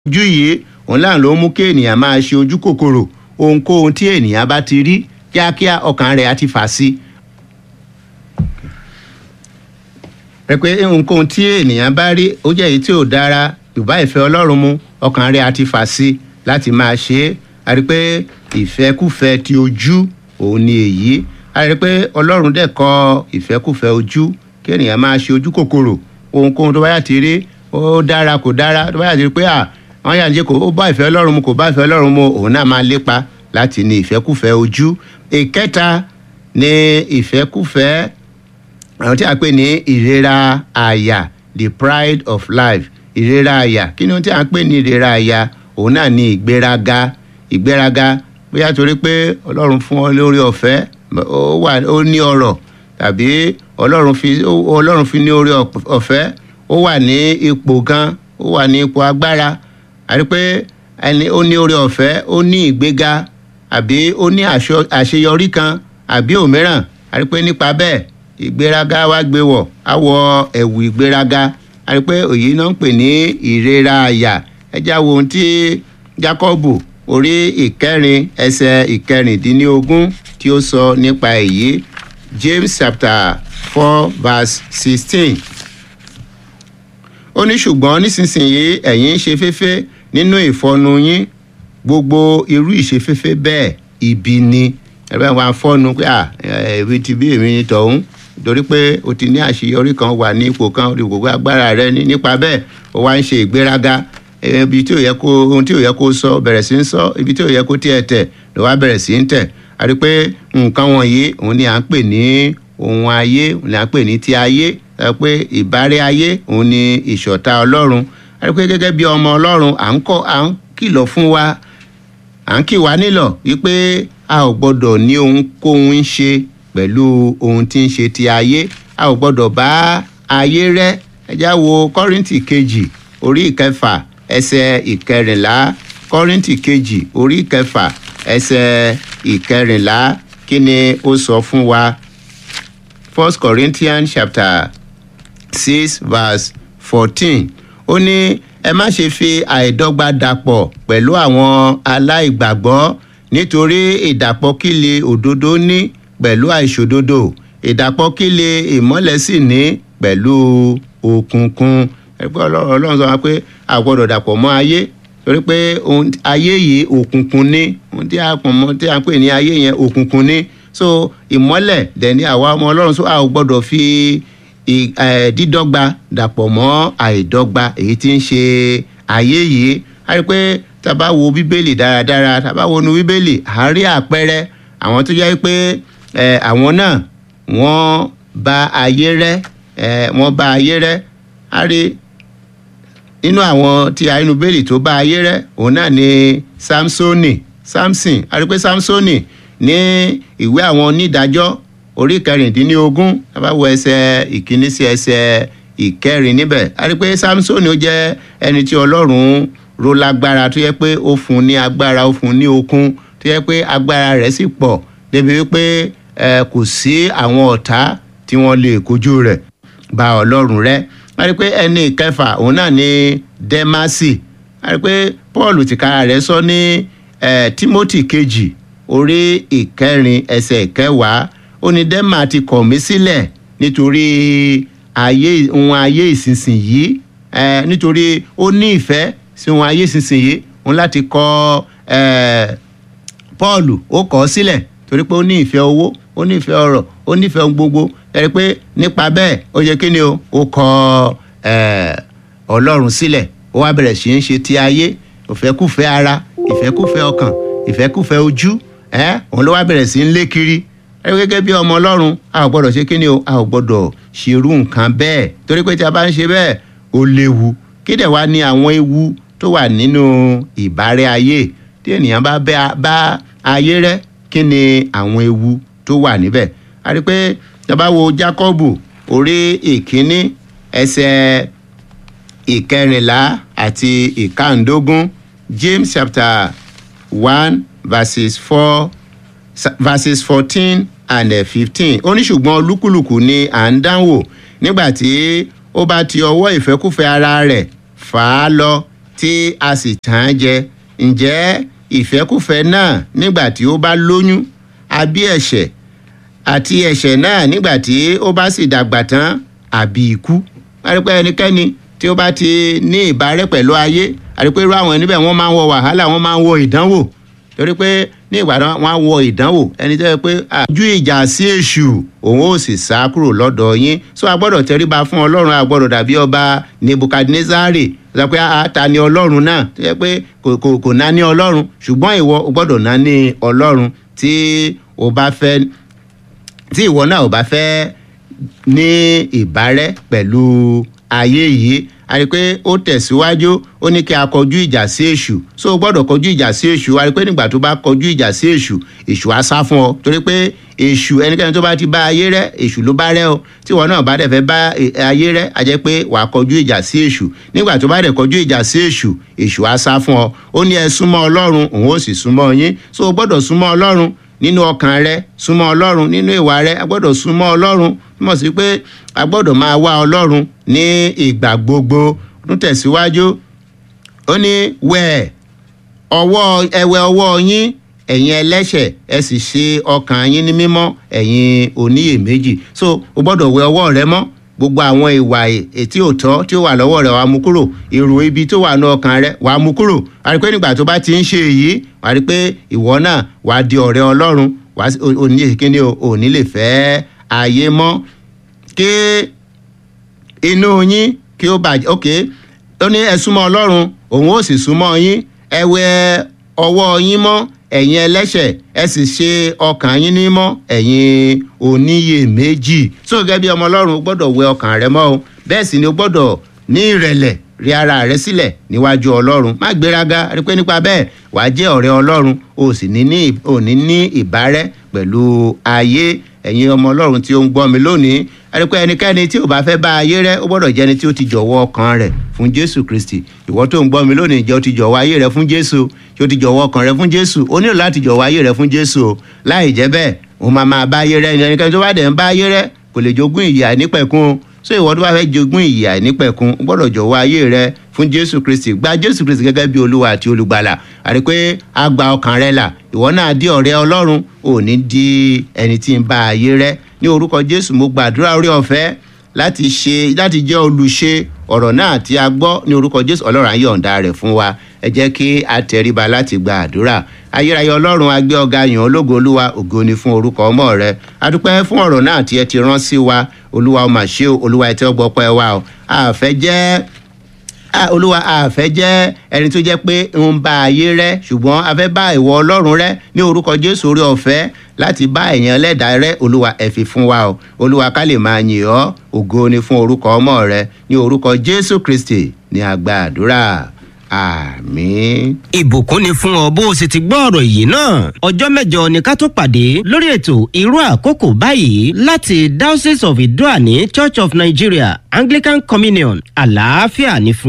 ojú yìí òun láà ló mú kí ènìyàn máa ṣe ojú kòkòrò ohunkóhun tí ènìyàn bá ti rí kíákíá ọkàn rẹ̀ á ti fà sí. rẹ pé ohunkóhun tí ènìyàn bá rí ó jẹ́ èyí tí ò dára ìbá ìfẹ́ ọlọ́run mu ọkàn rẹ̀ á ti fà sí láti máa ṣe é a rí pé ìfẹ́kùfẹ́ ti ojú òun ni èyí a rí pé ọlọ́run dẹ̀ kọ ìfẹ́kùfẹ́ ojú kí ènìyàn máa ṣe ojú kòkòrò ohunkóhun tó bá yà ti rí ó dára kò dára tó bá yà ti rí pé à wọ́n yà ń jẹ́ kó ó bá ìfẹ́ ọlọ́run mu kò bá ìfẹ́ ọlọ́run mu òun náà máa lépa láti ní ìfẹ́kùfẹ́ ojú ìkẹta ní ìfẹ́kùfẹ́ àwọn tí a pè ní ìrera àyà the pride of life ìrera àyà kí ni ohun tí a ń pè ní ìrera àyà òun náà ní ìgbéraga ìgbéraga bóyá torí pé ọlọ́run fún ọ lórí ọ̀fẹ́ ó wà ó ní ọrọ̀ tàbí ọlọ́run fi ọlọ́run fi ní orí ọ̀fẹ́ ó wà ní ipò gan ó wà ní ipò agbára àti pé ẹni ó ní orí ọ̀fẹ́ ó ní ìgbéga àbí ó ní àṣeyọrí kan àbí òmíràn àti pé nípa bẹ́ẹ̀ ìgbéraga wá gbé wọ̀ á wọ ẹ̀wù ìgbéraga àti pé òyì náà ń pè ní ìrera àyà ẹjá wo ohun tí Jákọ́bù orí ìkẹrin ẹsẹ̀ ìkẹrìndínlógún tí ó sọ nípa èyí James chapter four verse sixteen ó ní ṣùgbọ́n nísinsìnyí ẹ̀yin ń ṣe féfé nínú ìfọnu yín gbogbo irú ìṣeféfé bẹ́ẹ̀ ibi ni ẹ̀rọ wa fọ́nu pé à èmi ti bí èmi ni tọ̀hún torí pé o ti ní àṣeyọrí kan wà ní ipò kan o gbogbo agbára rẹ ní nípa bẹ́ẹ̀ o wá ń ṣe ìgbéraga ibi tí ò yẹ kó ohun tí ò yẹ kó sọ bẹ̀rẹ̀ sí ń sọ ibi tí ò yẹ kó tiẹ̀ tẹ̀ ló wá bẹ̀rẹ̀ sí ń tẹ̀ àti pé nǹkan wọ̀nyí òun ni à ń pè ní ohun ayé òun ni à ń pè ní ti ayé ẹ pé ìbárẹ́ ayé òun ni ìṣọ̀tá ọlọ́run àti pé gẹ́gẹ́ bí ọmọ ọlọ́run à ń kọ́ à ń kìlọ̀ fún wa à ń kì wá nílọ̀ wípé a ò gbọ́dọ̀ ní ohunkóhun ń ṣe pẹ̀lú ohun tí ń ṣe ti ayé a ò gbọ́dọ̀ bá ayé rẹ́ ẹ já wo kọ́rìntì kejì orí ìkẹfà ẹsẹ̀ ìkẹrìnlá kọ́rìntì kejì orí ìkẹfà ẹsẹ̀ ìkẹrìnlá kí ni ó sọ fún wa first corinthians chapter six verse fourteen ó ní ẹ má ṣe fi àìdọ́gba dàpọ̀ pẹ̀lú àwọn aláìgbàgbọ́ nítorí ìdàpọ̀ kíle òdodo ní pẹ̀lú àìṣòdodo ìdàpọ̀ kíle ìmọ́lẹ̀ sì ní pẹ̀lú òkùnkùn ẹgbẹ́ ọlọ́run sọ pé a gbọ́dọ̀ dàpọ̀ mọ́ ayé torí pé ayé yìí òkùnkùn ní ohun tí a pọ̀ mọ́ tí a pè ní ayé yẹn òkùnkùn ní so ìmọ́lẹ̀ dẹ̀ ní àwa ọmọ ọlọ́run so a ò gbọ́dọ̀ fi dídọ́gba dàpọ̀ mọ́ àìdọ́gba èyí tí ń ṣe ayé yìí a rí pé tá a bá wo bíbélì dáradára tá a bá wo nu bíbélì à ń rí àpẹẹrẹ àwọn tó jẹ́ pé àwọn náà wọ́n bà ayé rẹ́ wọ́n bà ayé rẹ́ a rí nínú àwọn tí a inú bíbélì tó bà ayé rẹ́ òun náà ni samsoni samson a rí pé samsoni ní ìwé àwọn onídàájọ́ orí kẹrìndínlógún abáwọ ẹsẹ̀ ìkíní sí ẹsẹ̀ ìkẹrin níbẹ̀ a rí pé samson ó jẹ́ ẹni tí ọlọ́run ro lágbára tó yẹ pé ó fún ní agbára ó fún ní okun tó yẹ pé agbára rẹ̀ sì pọ̀ débi wípé ẹ kò sí àwọn ọ̀tá tí wọ́n lè kojú rẹ̀ bá ọlọ́run rẹ̀ a rí pé ẹni ìkẹfà òun náà ni dẹ́másì a rí pé paul tìkára rẹ̀ sọ ní timothy kejì orí ìkẹrin ẹsẹ̀ ìkẹwàá ó ní dẹ́mà ti kọ̀ mí sílẹ̀ nítorí ayé ohun ayé ìsinsìnyí ẹ nítorí ó ní ìfẹ́ sí ohun ayé ìsinsìnyí òun láti kọ̀ ẹ Pọ́ọ̀lù ó kọ̀ ọ́ sílẹ̀ torí pé ó ní ìfẹ́ owó ó ní ìfẹ́ ọrọ̀ ó ní ìfẹ́ ohun gbogbo ẹ rí pé nípa bẹ́ẹ̀ ó yẹ kí ni o ó kọ̀ ẹ Ọlọ́run sílẹ̀ ó wá bẹ̀rẹ̀ sí í ṣe ti ayé ìfẹ́kùfẹ́ ara ìfẹ́kùfẹ́ ọkàn ìfẹ́kùfẹ́ ojú ẹ òun ló wá bẹ̀rẹ̀ sí í lé kiri ẹ gẹ́gẹ́ bí ọmọ ọlọ́run a ò gbọ́dọ̀ ṣe kíni o a ò gbọ́dọ̀ ṣerú nǹkan bẹ́ẹ̀ torí pé tí a bá ń ṣe bẹ́ẹ̀ ó léwu kí dẹ̀ wá ní àwọn ewu tó wà nínú ìbárẹ́ ayé tí ènìyàn bá bá ayé rẹ́ kí ni àwọn ewu tó wà níbẹ̀ a rí pé tí a bá wo Jákọ́bù orí ìkíní ẹsẹ̀ ìkẹrìnlá àti ìkàndógún James chapter one verses four verses fourteen and fifteen ó ní ṣùgbọ́n olúkúlùkù ni à ń dánwò nígbà tí ó bá ti ọwọ́ ìfẹ́kùfẹ́ ara rẹ̀ fà á lọ tí a sì tàn án jẹ ǹjẹ́ ìfẹ́kùfẹ́ náà nígbà tí ó bá lóyún àbí ẹ̀ṣẹ̀ àti ẹ̀ṣẹ̀ náà nígbà tí ó bá sì dàgbà tán àbí ikú àrípẹ́ ẹnikẹ́ni tí ó bá ti ní ìbárẹ́ pẹ̀lú ayé àrípẹ́ irú àwọn níbẹ̀ wọ́n máa ń wọ wàhálà wọ́n máa ń wọ ìdánwò torí pé ní ìgbàdàn wọn á wọ ìdánwò ẹni tó yẹ pé ojú ìjà sí èṣù òun ò sì sá kúrò lọ́dọ̀ yín so a gbọ́dọ̀ tẹríba fún ọlọ́run a gbọ́dọ̀ dàbí ọba nebukadnezari sọ pé a ta ni ọlọ́run náà tó yẹ pé kò kò ná ní ọlọ́run ṣùgbọ́n ìwọ o gbọ́dọ̀ ná ní ọlọ́run tí o bá fẹ́ tí ìwọ náà ò bá fẹ́ ní ìbárẹ́ pẹ̀lú ayé yìí a rí i pé ó tẹ̀síwájú ó ní kí a kọjú ìjà sí èṣù so o gbọ́dọ̀ kọjú ìjà sí èṣù a rí i pé nígbà tó bá kọjú ìjà sí èṣù èṣù á sá fún ọ torí pé èṣù ẹnikẹ́ni tó bá ti bá ayé rẹ èṣù ló bá rẹ o tí ìwọ náà bá dẹ̀ fẹ́ bá ayé rẹ a jẹ́ pé wàá kọjú ìjà sí èṣù nígbà tó bá dẹ̀ kọjú ìjà sí èṣù èṣù á sá fún ọ ó ní ẹ súnmọ́ ọlọ́run òun ó sì súnmọ́ yín so o gbọ́dọ̀ súnmọ́ ọlọ́run nínú ọkàn rẹ súnmọ́ ọlọ́run nínú ìwà rẹ a gbọ́dọ̀ súnmọ́ ọlọ́run túmọ̀ sí pé a gbọ́dọ̀ máa wá ọlọ́run ní ìgbà gbogbo tún tẹ̀síwájú ó ní wẹ̀ ọwọ́ ẹwẹ́ ọwọ́ yín ẹ̀yin ẹlẹ́ṣẹ̀ ẹ sì ṣe ọkàn yín ní mímọ́ ẹ̀yin oníyèméjì so o gbọ́dọ̀ wẹ ọwọ́ rẹ mọ́ gbogbo àwọn ìwà ètí òtọ́ tí ó wà lọ́wọ́ rẹ̀ wàá mú kúrò èrò ibi tó wà ní ọkàn rẹ̀ wàá mú kúrò wàá rí pé nígbà tó bá ti ń ṣe èyí wàá rí pé ìwọ náà wàá di ọ̀rẹ́ ọlọ́run wàá òní kíni o òní lè fẹ́ ayé mọ́ kí inú yín kí ó bàjẹ́ ok ó ní ẹ súnmọ́ ọlọ́run òun ó sì súnmọ́ yín ẹ wẹ ọwọ́ yín mọ́ ẹ̀yin ẹlẹ́ṣẹ̀ ẹ sì ṣe ọkàn yín ní mọ́ ẹ̀yin oníyèméjì so gẹ́gẹ́ bí ọmọ ọlọ́run o gbọ́dọ̀ wẹ ọkàn rẹ mọ́ o bẹ́ẹ̀ sì ni o gbọ́dọ̀ ní ìrẹ̀lẹ̀ rí ara rẹ sílẹ̀ níwájú ọlọ́run má gbéraga rí pé nípa bẹ́ẹ̀ wàá jẹ́ ọ̀rẹ́ ọlọ́run o sì ní ní ìbárẹ́ pẹ̀lú ayé ẹ̀yin ọmọ ọlọ́run tí ó ń gbọ́ mi lónìí ẹni pé ẹnikẹ́ni tí ò bá fẹ́ bá ayé rẹ ó gbọ́dọ̀ jẹ́ni tí ó ti jọ̀wọ́ ọkàn rẹ̀ fún jésù kristi ìwọ tó ń gbọ́ mi lónìí jẹ́ ó ti jọ̀wọ́ ayé rẹ fún jésù tí ó ti jọ̀wọ́ ọkàn rẹ fún jésù ó nílò láti jọ̀wọ́ ayé rẹ fún jésù o láì jẹ́ bẹ́ẹ̀ ó máa máa bá ayé rẹ ẹnikẹ́ni tó bá dẹ̀ ń bá ayé rẹ kò lè jogún ìyè àìnípẹ̀kun o so ìwọ tó bá fẹ́ jogún ìyè àìnípẹ̀kun ó gbọ́dọ̀ jọ̀wọ́ ayé rẹ fún jésù kristi gba jésù kristi gẹ́gẹ́ bí olúwa àti olùgbàlà àti pé a gba ọkàn rẹ là ìwọ náà di ọ̀rẹ́ ọlọ́run ò ní di ẹni tí ń bá ayé rẹ ní orúkọ jésù mo gbàdúrà orí ọ̀fẹ́ láti ṣe láti jẹ́ olùṣe ọ̀rọ̀ náà tí a gbọ́ ní orúkọ jésù ọlọ́run á yọ̀ǹda rẹ̀ fún wa ẹ jẹ́ kí a tẹríba láti gba àdúrà ayérayé ọlọ́run agbé ọ̀gá yàn ológo olúwa ògo ni fún orúkọ ọmọ rẹ adúpẹ́ fún ọ̀rọ̀ náà tí ẹ ti rán sí wa olúwa ó mà ṣe o olúwa ẹ tẹ́ ọgbọ́ pẹ́ wa o àfẹ́ jẹ́ olúwa àfẹ́ jẹ́ ẹni tó jẹ́ pé ń bá ayé rẹ ṣùgbọ́n a fẹ́ bá ìwọ ọlọ́run rẹ ní orúkọ jésù orí ọ̀fẹ́ láti bá èèyàn lẹ́dàá rẹ olúwa ẹ fi fún wa o olúwa ká lè máa yìn ọ́ ògo ni fún orúkọ ọmọ rẹ ní orúkọ jésù kristi ní àgbà àdúrà àmín. ìbùkún ni fún ọ bó o sì ti gbọ́ ọ̀rọ̀ yìí náà ọjọ́ mẹ́jọ ni ká tó pàdé lórí ètò irú àkókò báyìí láti diocese of idoani church of nigeria anglican communion àlàáfíà ní fún.